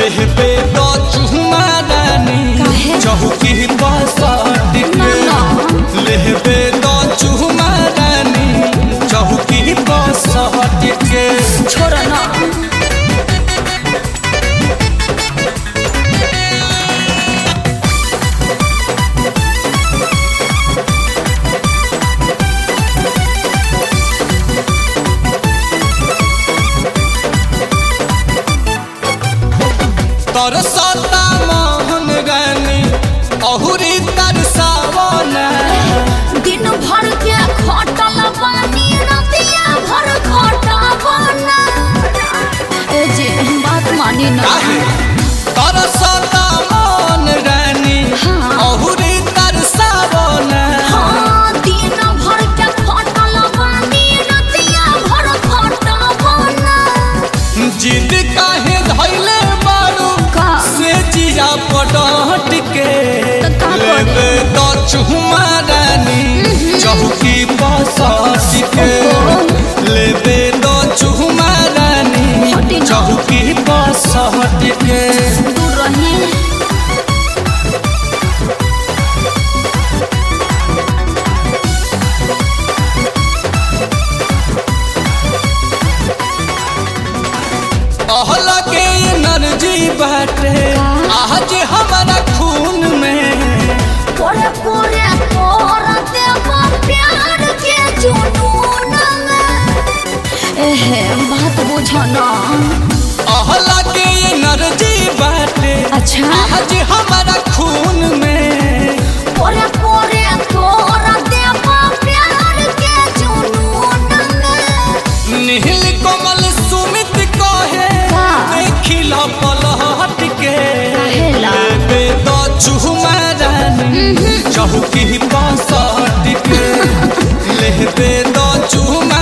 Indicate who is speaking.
Speaker 1: लेहबे तो चुमा रानी
Speaker 2: काहे?
Speaker 1: चौकी बसट के
Speaker 2: ना,
Speaker 1: लेहबे तो चुमा रानी चौकी बसट के
Speaker 2: छोड़ ना
Speaker 1: तरसता मोहन रानी अहुरी तरसावन
Speaker 2: दिन भर के खटल पानी रतिया भर खटबना ए जे बात मानी ना
Speaker 1: काहे तरसता मोहन रानी
Speaker 2: हाँ।
Speaker 1: अहुरी तरसावन
Speaker 2: हाँ, दिन भर के खटल पानी रतिया भर खटबना
Speaker 1: जिद काहे धैले बारू
Speaker 2: का?
Speaker 1: से जिया पटहट के
Speaker 2: तो का करे?
Speaker 1: लेबे तो चुमा रानी चौकी बसट के लेबे तो चुमा रानी
Speaker 2: हटी ना।
Speaker 1: चौकी बसट के
Speaker 2: दूर रही
Speaker 1: अहला के एनर्जी बाटे
Speaker 2: का?
Speaker 1: आज हमारा खून में
Speaker 2: पोरे पोरे तोर देव प्यार के जुनून में एहे बात बुझना
Speaker 1: अहला के एनर्जी बाटे
Speaker 2: अच्छा
Speaker 1: आज हमारा खून में
Speaker 2: पोरे पोरे तोर देव प्यार के जुनून में
Speaker 1: नील कमल सुमित कहे
Speaker 2: का?
Speaker 1: देखिला पलहट के
Speaker 2: काहेला?
Speaker 1: लेबे तो चुमा रानी चौकी बसट के लेबे तो चुमा